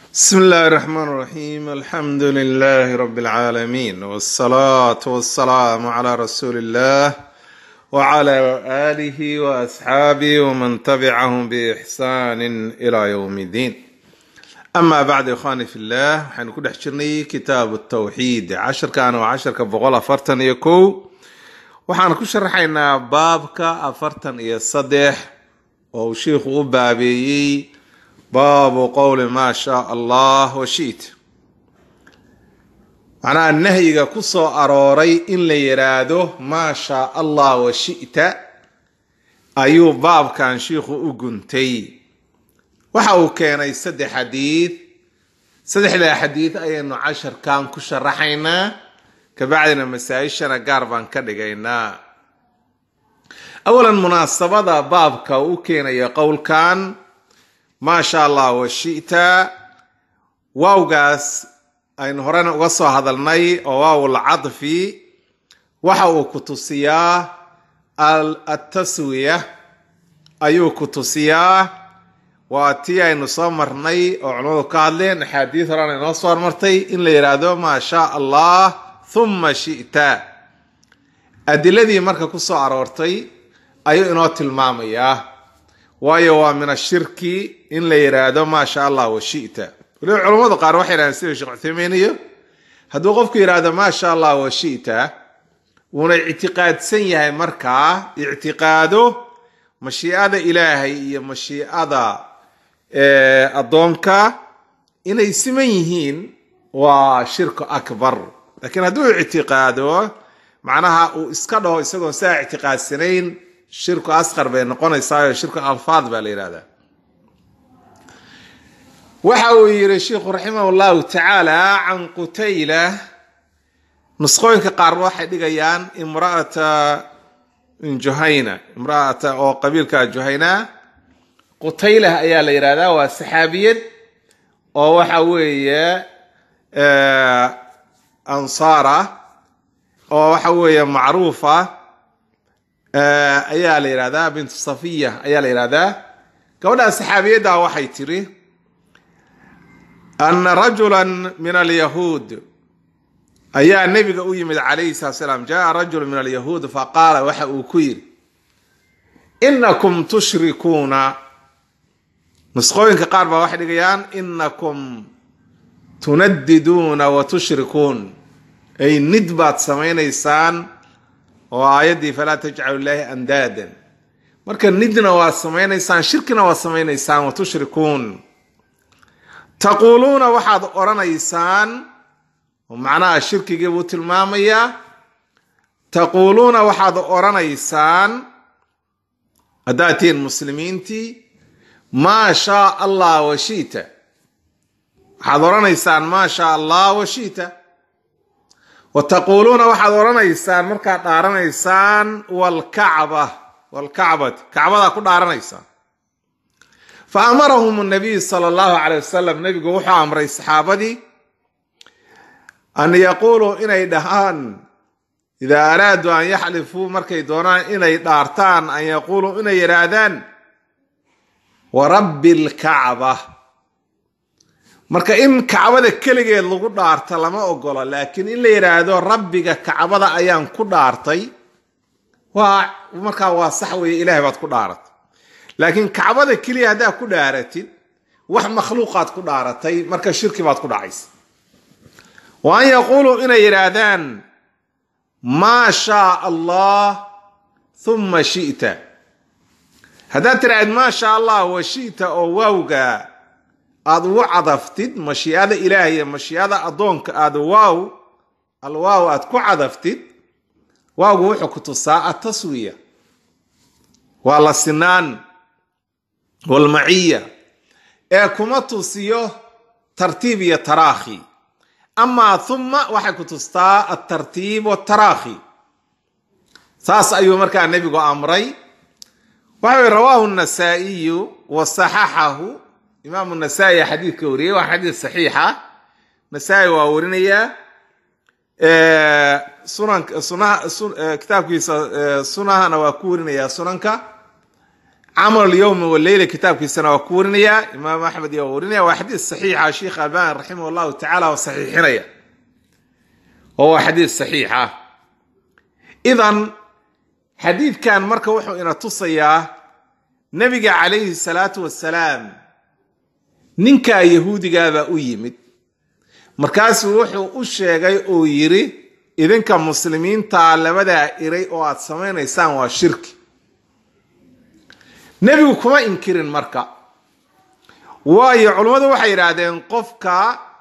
بسم الله الرحمن الرحيم الحمد لله رب العالمين والصلاة والسلام على رسول الله وعلى آله وأصحابه ومن تبعهم بإحسان إلى يوم الدين أما بعد إخواني في الله حنكون حشرني كتاب التوحيد عشر كان وعشر كبغول أفرتن يكو waxaan ku sharaxaynaa baabka afartan iyo saddex oo uu shiikhu u baabeeyey baabu qowli maa shaa allah wa shiit macnaha nahyiga ku soo arooray in la yidhaahdo maa shaa allah wa shi'ta ayuu baabkan shiikhu u guntay waxa uu keenay saddex xadiid saddexdaa xadiid ayaynu casharkan ku sharaxaynaa kabacdina masaa-ishana gaar baan ka dhigaynaa awalan munaasabada baabka u keenaya qowlkan maa sha allah wa shi'ta waawgaas aynu horena uga soo hadalnay oo waawul cadfi waxa uu ku tusiyaa altaswiya ayuu ku tusiyaa waa tii aynu soo marnay oo culimadu ka hadleen axaadiis horena inoo soo hormartay in la yidhaahdo maa sha allah huma shi'ta adiladii marka ku soo aroortay ayuu inoo tilmaamayaa waayo waa min ashirki in la yidhaahdo maa sha allah wa shi'ta waliba culammadu qaar waxay yidhahdeen sida sheekh cuthaymiin iyo hadduu qofku yidhaahdo maa sha allah wa shi'ta wuuna ictiqaadsan yahay markaa ictiqaado mashiicada ilaahay iyo mashiicada addoonka inay siman yihiin waa shirku akbar laakiin hadduu ictiqaado macnaha uu iska dhaho isagoon saa ictiqaadsanayn shirku asqar bay noqonaysaayo shirku alfaad baa la yidhahdaa waxa uu yidhi sheikhu raximah llahu tacaala can qutayla nusqooyinka qaarba waxay dhigayaan imraata juhayna imraata oo qabiilka juhayna qutaylah ayaa la yidhahdaa waa saxaabiyad oo waxa weeye ansaara oo waxa weeye macruufa ayaa la yidhahdaa bintu safiya ayaa la yidhahdaa gabadhaa saxaabiyadda waxay tiri ana rajula min alyahuud ayaa nebiga u yimid calayhi salat slaam jaa rajulu min alyahuud faqaala waxa uu ku yidhi inakum tushrikuuna nusqooyinka qaar baa waxay dhigayaan inakum tunadiduuna wa tushrikuun ay nid baad samaynaysaan oo aayaddii falaa tajcalu ilaahi andaadan marka nidna waad samaynaysaan shirkina waad samaynaysaan wa tushrikuun taquuluuna waxaad odhanaysaan macnaha shirkigii buu tilmaamayaa taquuluuna waxaad odhanaysaan haddaad tihiin muslimiintii maa shaa allah wa shiita waxaad odhanaysaan maa shaa allah wa shiita wa taquuluuna waxaad odhanaysaan markaad dhaaranaysaan walkacba walkacbati kacbadaa ku dhaaranaysaan fa amarahum nabiy sala allahu calay wasalam nebigu wuxuu amray saxaabadii an yaquuluu inay dhahaan idaa araaduu an yaxlifuu markay doonaan inay dhaartaan an yaquuluu inay yidhaahdaan wa rabbi alkacba marka in kacbada keligeed lagu dhaarta lama ogola laakiin in la yidhaahdo rabbiga kacbada ayaan ku dhaartay waa markaa waa sax weeye ilahay baad ku dhaaratay laakiin kacbada keliya haddaad ku dhaaratid wax makhluuqaad ku dhaaratay marka shirki baad ku dhacaysa wa an yaquuluu inay yidhaahdaan maa shaa allah huma shi'ta haddaad tiraahd maa sha allah wa shi'ta oo waawga aada ugu cadaftid mashiicada ilaahay iyo mashiicada addoonka aada waaw alwaaw aad ku cadaftid waawgu wuxuu ku tusaa ataswiya waa la sinaan walmaciya ee kuma tusiyo tartiib iyo taraakhi amaa huma waxay ku tustaa altartiib wataraahi saas ayuu markaa nebigu amray waxa ui rawaahu nasaa'iyu wa saxaxahu imaamu nasaa-i xadiidka wariyey waa xadiid saxiixa nasaa-i waa warinayaa sunanka sunaha kitaabkiisa sunahana waa ku warinayaa sunanka camal yowmi waleyla kitaabkiisana waa ku warinaya imaam axmed iyo waa warinaya waa xadiis saxiixa sheikh albani raximah allahu tacala waa saxiixinaya oo waa xadiis saxiixa idan xadiidkan marka wuxuu ina tusayaa nebiga calayhi salaatu wasalaam ninkaa yahuudigaabaa u yimid markaasuu wuxuu u sheegay oo yidhi idinka muslimiintaa labadaa iray oo aad samaynaysaan waa shirki nebigu kuma inkirin marka waayo culummadu waxay yidhaahdeen qofka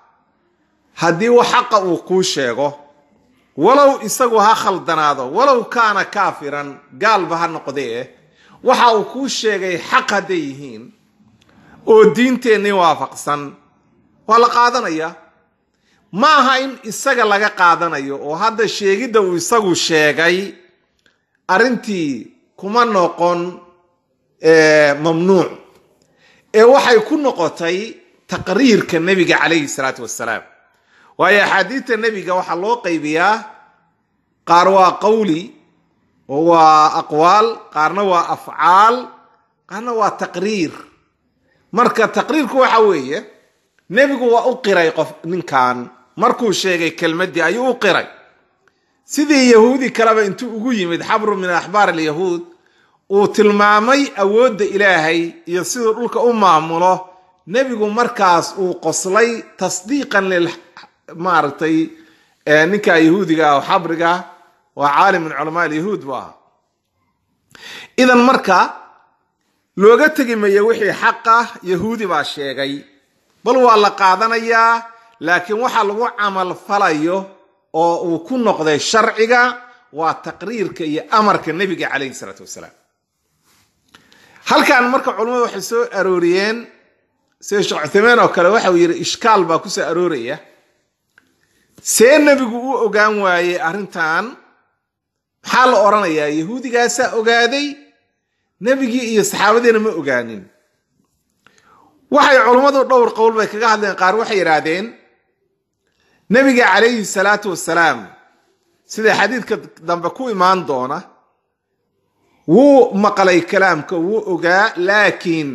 haddii wax xaqa uu kuu sheego walow isagu ha khaldanaado walow kaana kaafiran gaalba ha noqdee waxa uu kuu sheegay xaq hadday yihiin oo diinteennii waafaqsan waa la qaadanaya ma aha in isaga laga qaadanayo oo hadda sheegidda uu isagu sheegay arrintii kuma noqon mamnuuc ee waxay ku noqotay taqriirka nebiga calayhi salaatu wasalaam waayo axaadiidta nebiga waxaa loo qaybiyaa qaar waa qawli oo waa aqwaal qaarna waa afcaal qaarna waa taqriir marka taqriirku waxa weeye nebigu waa u qiray qof ninkan markuu sheegay kelmaddii ayuu u qiray sidii yahuudi kaleba intuu ugu yimid xabru min axbaar alyahuud uu tilmaamay awoodda ilaahay iyo siduu dhulka u maamulo nebigu markaas uu qoslay tasdiiqan lil maaragtay ninka yahuudiga oo xabriga waa caalim min culamaa alyahuud buu ahaa idan marka looga tegi mayo wixii xaqa yahuudi baa sheegay bal waa la qaadanayaa laakiin waxa lagu camal falayo oo uu ku noqday sharciga waa taqriirka iyo amarka nebiga calayhi salaatu wasalaam halkan marka culimmadu waxay soo arooriyeen sida sheekh cuthaymaan oo kale waxa uu yidhi ishkaal baa ku soo arooraya see nebigu u ogaan waayey arrintan maxaa la odhanayaa yahuudigaasaa ogaaday nebigii iyo saxaabadiina ma ogaanin waxay culummadu dhowr qowl bay kaga hadleen qaar waxay yidhaahdeen nebiga calayhi salaatu wasalaam sida xadiidka dambe ku imaan doona wuu maqlay kalaamka wuu ogaa laakiin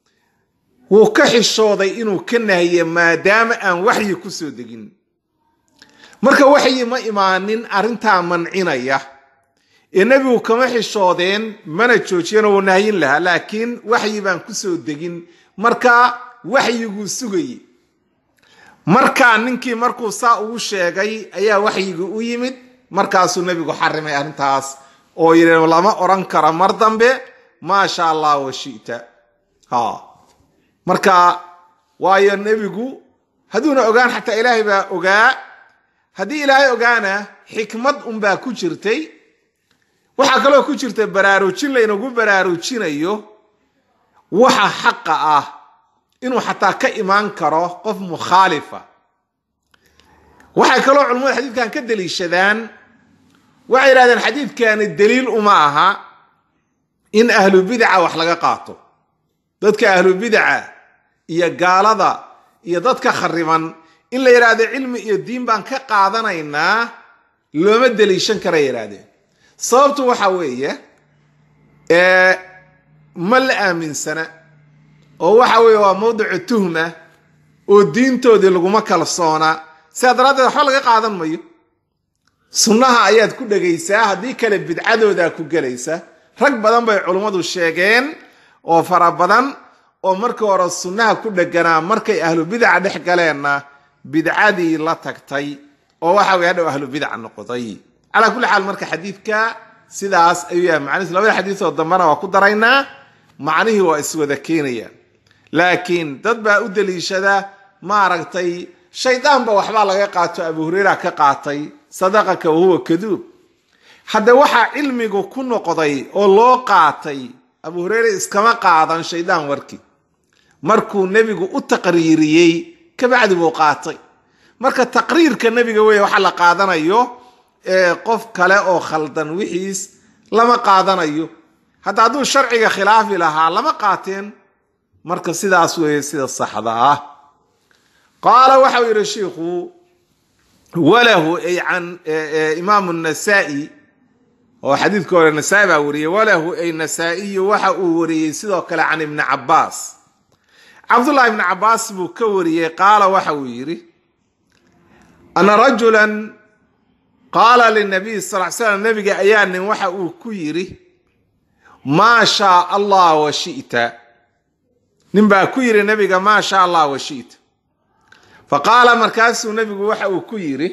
wuu ka xishooday inuu ka nahiye maadaama aan waxyi ku soo degin marka waxyi ma imaanin arrintaa mancinaya ee nebigu kama xishoodeen mana joojiyana wuu nahyin lahaa laakiin waxyi baan ku soo degin marka waxyiguu sugayey markaa ninkii markuu saa ugu sheegay ayaa waxyigii u yimid markaasuu nebigu xarimay arrintaas oo yidhi lama odhan karo mar dambe maasha allah wa shita ha marka waayo nebigu hadduuna ogaan xataa ilaahay baa ogaa haddii ilaahay ogaana xikmad unbaa ku jirtay waxaa kaloo ku jirta baraarujin laynagu baraarujinayo waxa xaqa ah inuu xataa ka imaan karo qof mukhaalifa waxay kaloo culimmada xadiidkan ka deliishadaan waxay yidhahdeen xadiidkani daliil uma aha in ahlu bidaca wax laga qaato dadka ahlu bidaca iyo gaalada iyo dadka khariban in la yidhaahdo cilmi iyo diin baan ka qaadanaynaa looma deliishan kara yidhahdeen sababtu waxa weeye ma la aaminsana oo waxa weeye waa mawdicu tuhma oo diintoodii laguma kalsoona sidaa daraaddeed waxba laga qaadan mayo sunnaha ayaad ku dhegaysaa haddii kale bidcadoodaa ku gelaysa rag badan bay culummadu sheegeen oo fara badan oo markii hore sunnaha ku dheganaa markay ahlu bidaca dhex galeenna bidcadii la tagtay oo waxa weye hadhow ahlu bidaca noqotay calaa kulli xaal marka xadiidka sidaas ayuu yahay macnihiis labada xadiisoo dambena waa ku daraynaa macnihii waa iswada keenayaan laakiin dad baa u deliishada maaragtay shaydaanba waxbaa laga qaato abu hureyra ka qaatay sadaqaka wahuwa kaduub hadde waxaa cilmigu ku noqday oo loo qaatay abu hureyre iskama qaadan shaydaan warkii markuu nebigu u taqriiriyey kabacdi buu qaatay marka taqriirka nebiga weeye waxa la qaadanayo qof kale oo khaldan wixiis lama qaadanayo hadda hadduu sharciga khilaafi lahaa lama qaateen marka sidaas weeye sida saxda ah qaala waxau yidhi shiikhu walahu ay can imaamu nasaa-i oo xadiidka hore nasaa-i baa wariyey walahu ay nasaa-iyu waxa uu wariyey sidoo kale can ibni cabaas cabdullahi ibni cabaas buu ka wariyey qaala waxa uu yidhi ana rajulan qaala linabiy sal l slam nabiga ayaa nin waxa uu ku yidhi maa shaa allah wa shita nin baa ku yidhi nabiga maa shaa allah wa shita fa qaala markaasuu nabigu waxa uu ku yidhi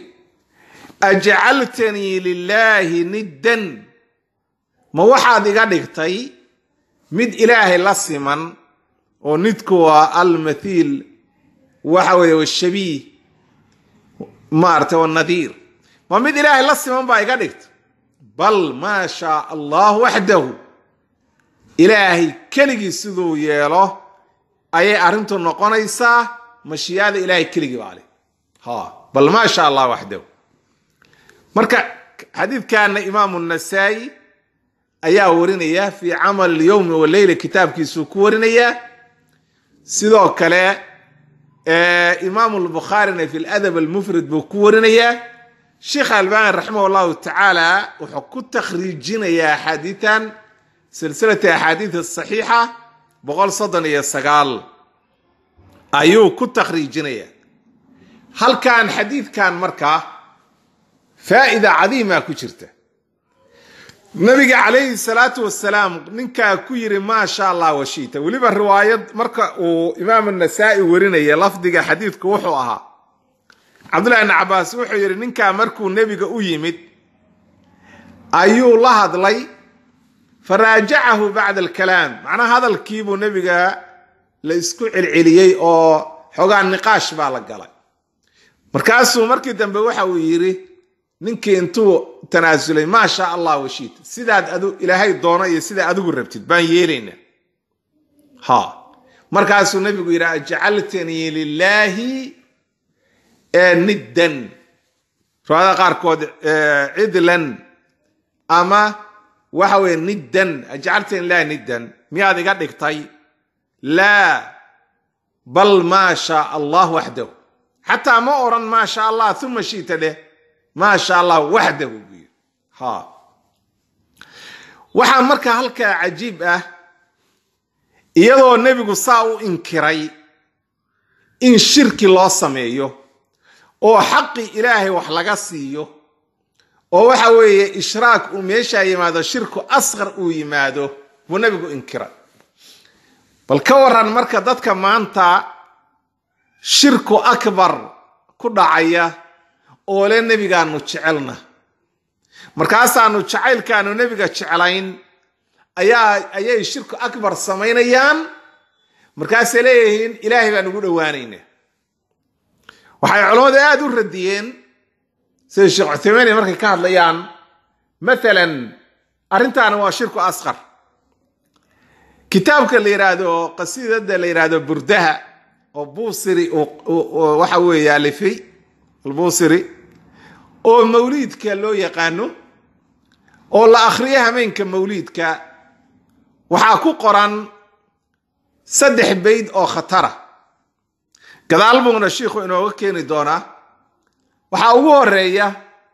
ajcaltanii lilaahi niddan ma waxaad iga dhigtay mid ilaahay la siman oo nidku waa almathiil waxa weeye washabiih maarata wanadiir ma mid ilaahay la siman baa iga dhigtay bal maa shaa allah waxdahu ilaahay keligii siduu yeelo ayay arrintu noqonaysaa mashiyaada ilaahay keligii baa leh ha bal maa sha allah waxdahu marka xadiidkana imaamu nasaa-i ayaa warinaya fii camal yowmi waleyla kitaabkiisuu ku warinaya sidoo kale imaamu lbukhaarina fi ladab almufrid buu ku warinayaa sheekh albani raximah llahu tacaala wuxuu ku takhriijinayaa axaadiitan silsilati axaadiid saxiixa boqol soddon iyo sagaal ayuu ku takhriijinaya halkan xadiidkan markaa faa'ida cadiima ku jirta nabiga calayhi salaatu wasalaam ninkaa ku yidhi maa sha allah washita weliba riwaayad marka uu imaam nasaa-i warinaya lafdiga xadiidku wuxuu ahaa cabdullahi ibni cabaas wuxuu yidhi ninkaa markuu nebiga u yimid ayuu la hadlay faraajacahu bacda alkalaam macnaha hadalkiibuu nebiga la isku celceliyey oo xoogaa niqaash baa la galay markaasuu markii dambe waxa uu yidhi ninkii intuu tanaasulay maa sha allah washita sidaad adu ilaahay doono iyo sidaa adigu rabtid baan yeelaynaa ha markaasuu nebigu yidhi ajcaltanii lilaahi niddan riwaayada qaarkood cidlan ama waxa weye niddan ajcaltanii lilahi niddan miyaad iga dhigtay laa bal maa shaa allah waxdahu xataa ma oran maa sha allah uma shita dheh maa sha allah waxdahu buu yidhi ha waxaa marka halkaa cajiib ah iyadoo nebigu saa u inkiray in shirki loo sameeyo oo xaqi ilaahay wax laga siiyo oo waxa weeye ishraak uu meeshaa yimaado shirku asqar uu yimaado buu nebigu inkiray bal ka waran marka dadka maanta shirku akbar ku dhacaya oo le nebigaanu jecelna markaasaanu jacaylkaanu nebiga jeclayn ayaa ayay shirku akbar samaynayaan markaasay leeyihiin ilaahay baan ugu dhowaanaynaa waxay culammadu aada u radiyeen sida sheekh cuthaymeeni markay ka hadlayaan maalan arrintaani waa shirku asqar kitaabka la yidhaahdo qasiidada la yidhaahdo burdaha oo buusiri waxa weeye alifay albusiri oo mawliidka loo yaqaano oo la akhriyo hameenka mawliidka waxaa ku qoran saddex bayd oo khatara gadaal buuna shiikhu inooga keeni doonaa waxaa ugu horeeya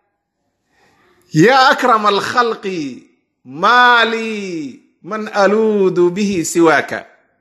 yaa akrama alkhalqi maa lii man aluudu bihi siwaaka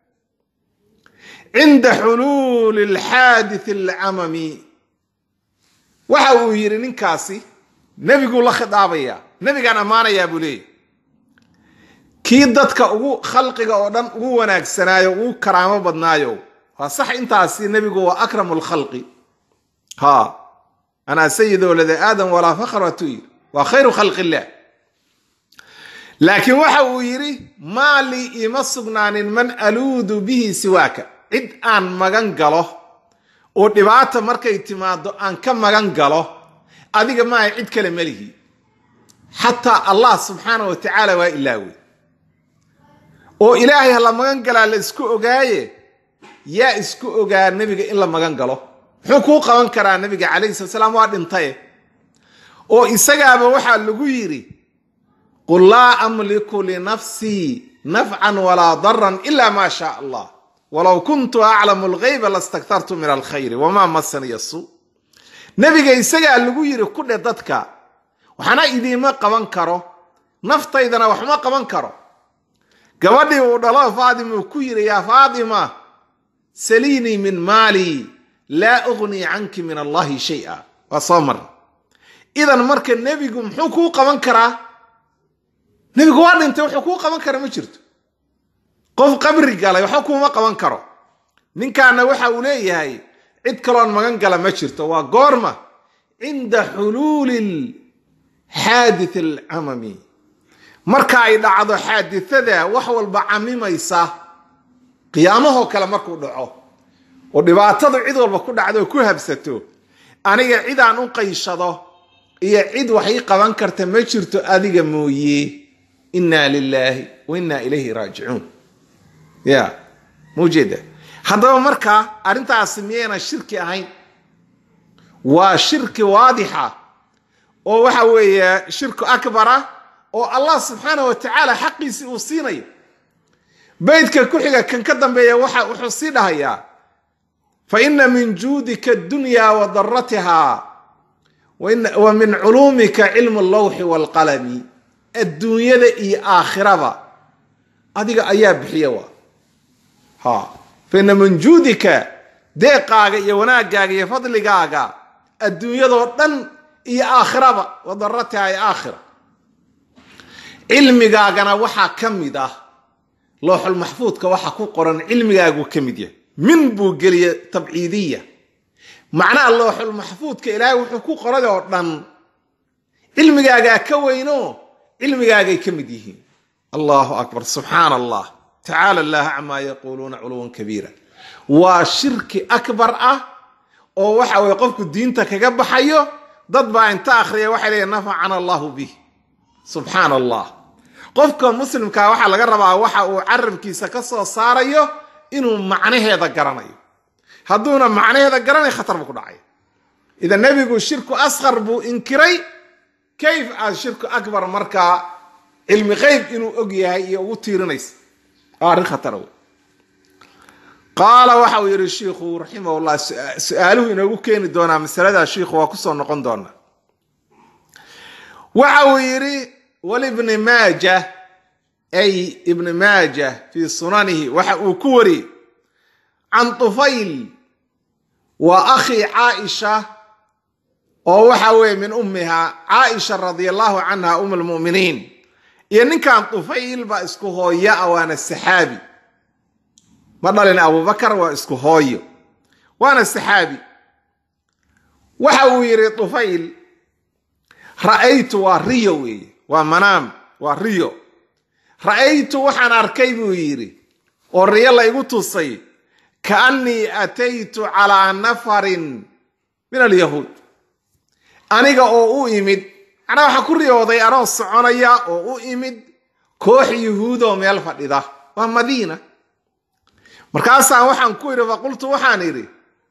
cinda xuluuli alxaadith alcamami waxa uu yidhi ninkaasi nebiguu la khidaabayaa nebigaan ammaanayaa buu leeyahy kii dadka ugu khalqiga oo dhan ugu wanaagsanaayo ugu karaamo badnaayo waa sax intaasi nebigu waa akramu lkhalqi ha anaa sayid walada aadam walaa fakhr watuu yidhi waa khayru khalqi illah laakiin waxa uu yidhi maa lii ima sugnaanin man aluudu bihi siwaaka cid aan magan galo oo dhibaata markay timaado aan ka magan galo adiga maaha cid kale melihi xataa allah subxaana wa tacaala waa ilaawey oo ilaahay ha la magan galaa la isku ogaaye yaa isku ogaa nebiga in la magan galo muxuu kuu qaban karaa nebiga calayhi sala salaam waa dhintaye oo isagaaba waxaa lagu yidhi qul laa amliku linafsii nafcan walaa daran ila ma shaa allah walow kuntu aclamu alghayba lastaktartu min alkhayri wamaa masaniya suu nebiga isagaa lagu yidhi ku dhe dadka waxna idiima qaban karo naftaydana waxma qaban karo gabadhii uu dhalo faatima uu ku yidhi yaa faatima saliinii min maali laa ugnii canki min allahi shaya waa soo marna idan marka nebigu muxuu kuu qaban karaa nebigu waa dhintay wuxuu kuu qaban kara ma jirto qof qabri galay waxba kuuma qaban karo ninkaana waxa uu leeyahay cid kaloon magan gala ma jirto waa goorma cinda xuluuli xaadith alcamami marka ay dhacdo xaadithada wax walba camimaysa qiyaamahoo kale markuu dhaco oo dhibaatadu cid walba ku dhacdo oo ku habsato aniga cidaan u qayshado iyo cid wax ii qaban karta ma jirto adiga mooye inna lilaahi wa inna ilayhi raajicuun ya maujeeda haddaba markaa arrintaasi miyayna shirki ahayn waa shirki waadixa oo waxa weeye shirku akbara oo allah subxaanah wa tacaala xaqiisii uu siinayo beydka ku xiga kan ka dambeeya waxa wuxuu sii dhahayaa fa ina min juudika adunya wa daratiha wa min culuumika cilmu allawxi waalqalami adduunyada iyo aakhiraba adiga ayaa bixiya wa ha fa ina min juudika deeqaaga iyo wanaagaaga iyo fadligaaga adduunyadoo dhan iyo aakhiraba wa daratiha iyo aakhira cilmigaagana waxaa ka mid ah looxul maxfuudka waxa ku qoran cilmigaagu ka mid yahay min buu geliya tabciidiya macnaha looxul maxfuudka ilaahay wuxuu ku qoray oo dhan cilmigaagaa ka weyno cilmigaagay ka mid yihiin allahu akbar subxaana allah tacaala allah camaa yaquuluuna culuwan kabiira waa shirki akbar ah oo waxa weye qofku diinta kaga baxayo dad baa inta akhriya waxay leeyihin nafacana allahu bih subxaana allah qofka muslimkaa waxaa laga rabaa waxa uu carabkiisa ka soo saarayo inuu macnaheeda garanayo hadduuna macnaheeda garanay khatar buu ku dhacay idan nebigu shirku asqar buu inkiray kayf aad shirku akbar markaa cilmi qeyb inuu og yahay iyo ugu tiirinaysa waa arrin khatara wey qaala waxa uu yidhi shiikhu raximahullah su-aaluhu inoogu keeni doonaa masaladaa shiikhu waa kusoo noqon doonaa waxa uu yidhi walibni maaja ay ibni maaja fii sunanihi waxa uu ku wariyey can tufayl waa akhii caaisha oo waxa weeye min ummiha caaisha radia allahu canha um lmuminiin iyo ninkan tufayl baa isku hooya a waana saxaabi ma dhalin abubakar waa isku hooyo waana saxaabi waxa uu yidhi tufayl ra'aytu waa riyo weeye waa manaam waa riyo ra'aytu waxaan arkay buu yidhi oo riyo la igu tusay kaannii ataytu calaa nafarin min alyahuud aniga oo u imid macnaa waxaa ku riyooday anoo soconaya oo u imid koox yuhuud oo meel fadhida waa madiina markaasaan waxaan ku idhi faqultu waxaan idhi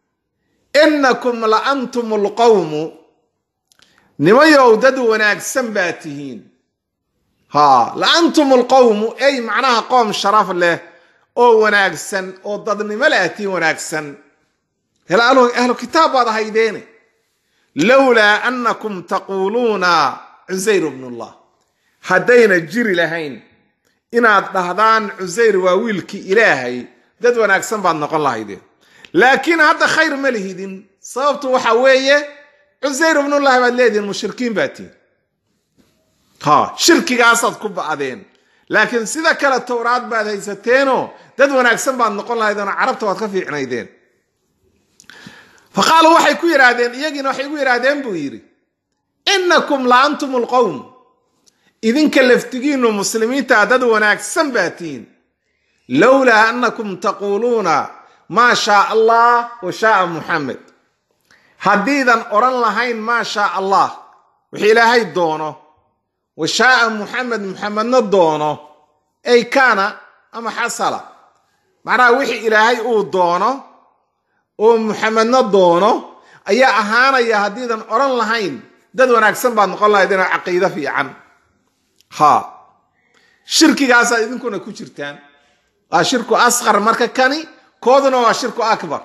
innakum la antum alqawmu nimayow dad wanaagsan baa tihiin ha la antum alqawmu ey macnaha qoom sharaf leh oo wanaagsan oo dadnimo leh tihiin wanaagsan ahlu kitaab baad ahaydeene lowlaa annakum taquuluuna cusayr bnullah haddayna jiri lahayn inaad dhahdaan cusayr waa wiilkii ilaahay dad wanaagsan baad noqon lahaydeen laakiin hadda khayr ma lihidin sababtu waxa weeye cusayr ibnullahi baad leedihin mushrikiin baa tihin ha shirkigaasaad ku ba'deen laakiin sida kale towraad baad haysateenoo dad wanaagsan baad noqon lahaydeen oo carabta waad ka fiicnaydeen fa qaaluu waxay ku yidhaahdeen iyagiina waxay gu yidhaahdeen buu yidhi innakum la antum alqowm idinka laftigiinu muslimiinta dad wanaagsan baa tihin lowlaa annakum taquuluuna maa shaa allah wa shaaa muxamed haddiidan odhan lahayn maa shaa allah wixii ilaahay doono wa shaaa muxamed muxamedna doono ay kaana ama xasala macnaha wixii ilaahay uu doono oo muxamedna doono ayaa ahaanaya haddiidan odhan lahayn dad wanaagsan baad noqon lahaydeen oo caqiido fiican ha shirkigaasaad idinkuna ku jirtaan waa shirku asqar marka kani kooduna waa shirku akbar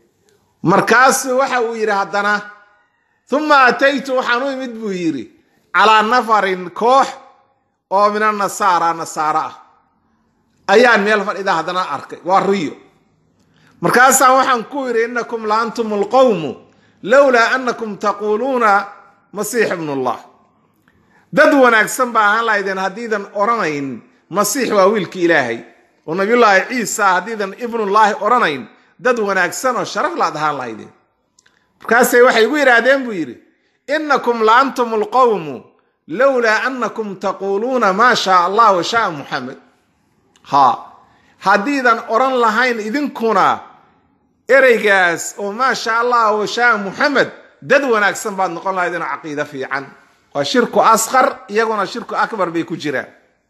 markaasu waxa uu yidhi haddana uma ataytu waxaan u imid buu yidhi calaa nafarin koox oo min anasaara nasaaro ah ayaan meel fadhida haddana arkay waa riyo markaasaan waxaan ku yidhi inakum la antum alqowmu lowlaa anakum taquuluuna masiix ibnullah dad wanaagsan ba ahaan lahaydeen haddiidan odhanayn masiix waa wiilki ilaahay oo nabiyullaahi ciisa haddiidan ibnullaahi odhanayn dad wanaagsan oo sharaf laad ahaan lahaydeen markaasay waxay igu yidhaahdeen buu yidhi inakum la antum alqowmu lowlaa anakum taquuluuna maa shaa allah wa shaa muxamed ha haddiidan odhan lahayn idinkuna ereygaas oo maa sha allah wa shaa muxamed dad wanaagsan baad noqon lahaydeen oo caqiide fiican waa shirku asqar iyaguna shirku akbar bay ku jiraan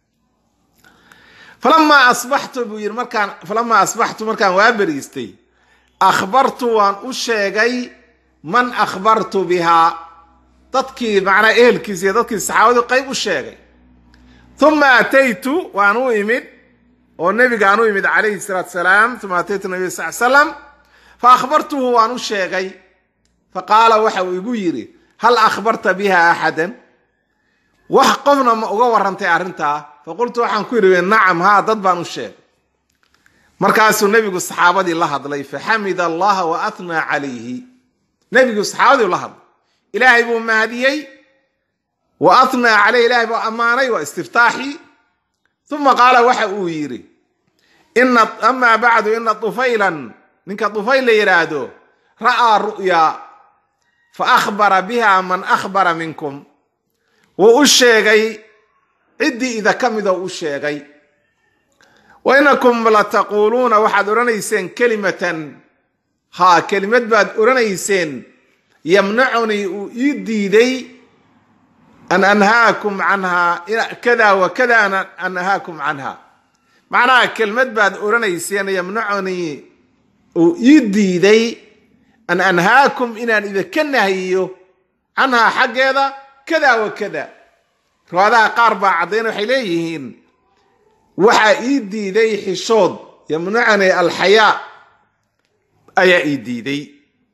falamaa asbaxtu buu yidhi markaan falamaa asbaxtu markaan waa beriistay akhbartu waan u sheegay man akhbartu bihaa dadkii macnaa ehelkiisa iyo dadkii saxaabadu qayb u sheegay uma ataytu waan u imid oo nebigaan u imid calayhi salaatu salaam uma ataytu nabiy sal salam fa akhbartuhu waan u sheegay faqaala waxa uu igu yidhi hal akhbarta biha axadan wax qofna ma uga warrantay arrintaa faqultu waxaan ku yidhi nacam haa dad baan u sheegay markaasuu nebigu saxaabadii la hadlay faxamida allaha wa atnaa calayhi nebigu saxaabadii la hadlay ilaahay buu mahadiyey wa atnaa caleyh ilahay buu ammaanay waa istiftaaxii uma qaala waxa uu yidhi ina amaa bacdu ina tufaylan ninka tufayl la yidhaahdo ra'aa ru'ya fa akhbara biha man akhbara minkum wuu u sheegay ciddii ida ka midoo u sheegay wa inakum lataquuluuna waxaad odhanayseen kelimatan haa kelimad baad odhanayseen yamnacunii uu ii diiday an anhaakum canhaa kada wa kada an anhaakum canha macnaha kelmad baad odhanayseen yamnacunii uu ii diiday an anhaakum inaan idinka nahiyo canhaa xaggeeda kada wa kada riwaadaha qaar baa caddayn waxay leeyihiin waxaa ii diiday xishood yamnacunii alxayaa ayaa ii diiday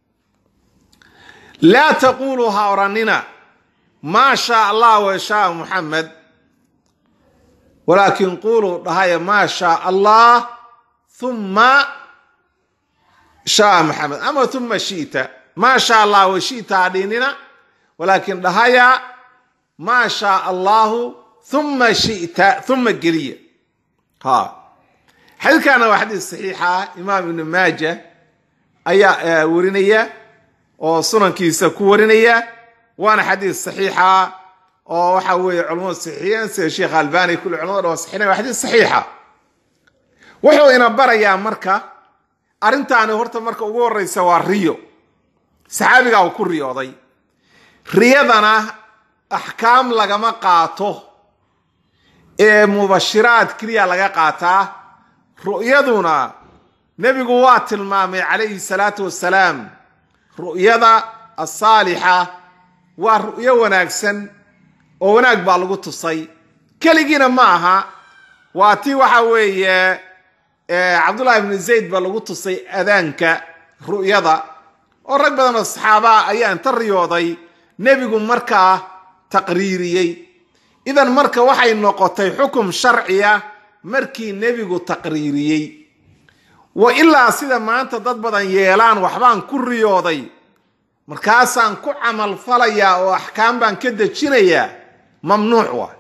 laa taquluu ha odhanina maa shaa allah wa shaa muxamed walaakin quluu dhahaya maa shaa allah uma shaa muxamed ama uma shi'ta maa shaa allah wa shi'ta ha dhiinina walaakin dhahaya maa shaa allahu uma shi'ta uma geliya ha xadiidkana waa xadiis saxiixa imaam ibnu maaja ayaa warinaya oo sunankiisa ku warinaya waana xadiis saxiixa oo waxa weeye culamadu saxiixiyeen sida sheekh albani kulli culamada dhan waa saxiinaya waa xadiis saxiixa wuxuu ina barayaa marka arrintaani horta marka ugu horreysa waa riyo saxaabigaa uu ku riyooday riyadana axkaam lagama qaato ee mubashiraad keliya laga qaataa ru'yaduna nebigu waa tilmaamay calayhi salaatu wassalaam ru'yada asaalixa waa ru'yo wanaagsan oo wanaag baa lagu tusay keligiina ma aha waa tii waxa weeye cabdullahi ibnu zayd baa lagu tusay adaanka ru'yada oo rag badan oo saxaabaa ayaa inta riyooday nebigu markaa taqriiriyey idan marka waxay noqotay xukum sharciya markii nebigu taqriiriyey wa ilaa sida maanta dad badan yeelaan waxbaan ku riyooday markaasaan ku camal falayaa oo axkaam baan ka dejinayaa mamnuuc waa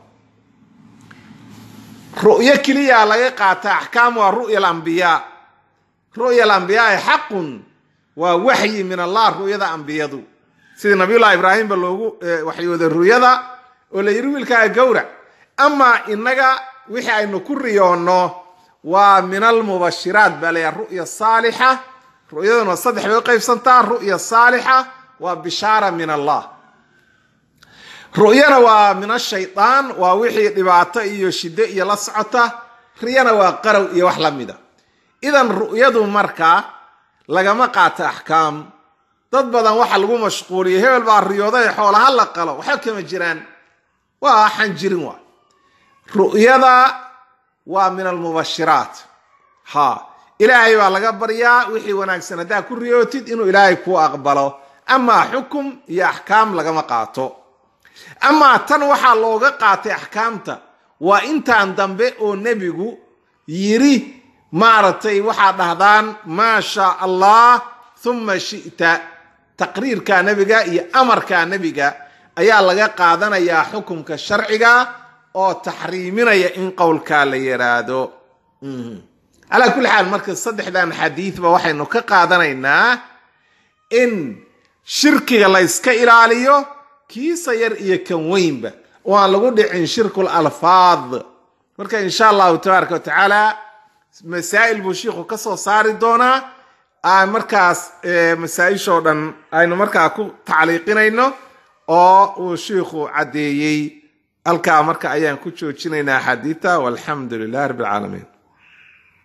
ru'yo keliya laga qaata axkaam waa ru'ya alambiyaa ru'ya alambiyaai xaqun waa waxyi min allah ru'yada ambiyadu sidii nabiyullahi ibraahimba loogu waxyooday ru'yada oo la yidhi wiilkaaga gowrac amaa innaga wixii aynu ku riyoonno waa min almubashiraat baa layaha ru'ya saalixa ru'yaduna saddex bay u qaybsantaa ru'ya saalixa waa bishaara min allah ru'yana waa min ashaytaan waa wixii dhibaato iyo shiddo iyo la socota riyana waa qarow iyo wax la mida idan ru'yadu marka lagama qaato axkaam dad badan waxa lagu mashquuliyo hebel baa riyooday xoolaha la qalo waxba kama jiraan waa waxaan jirin waa ru'yada waa min almubashiraat ha ilaahay baa laga baryaa wixii wanaagsan haddaa ku riyootid inuu ilaahay kuu aqbalo amaa xukum iyo axkaam lagama qaato amaa tan waxaa looga qaatay axkaamta waa intaan dambe oo nebigu yiri maaragtay waxaa dhahdaan maa shaa allah thumma shi'ta taqriirka nebiga iyo amarka nebiga ayaa laga qaadanayaa xukumka sharciga oo taxriiminaya in qowlkaa la yaraado calaa kulli xaal marka saddexdan xadiidba waxaynu ka qaadanaynaa in shirkiga la yska ilaaliyo kiisa yar iyo kan weynba oo aan lagu dhicin shirkul alfaad marka insha allahu tabaaraka wa tacaala masaa'il buu shiikhu ka soo saari doonaa aan markaas masaa-ishoo dhan aynu markaa ku tacliiqinayno oo uu shiikhu caddeeyey halkaa marka ayaan ku joojinaynaa xadiita walxamdu lilah rabbi alcaalamiin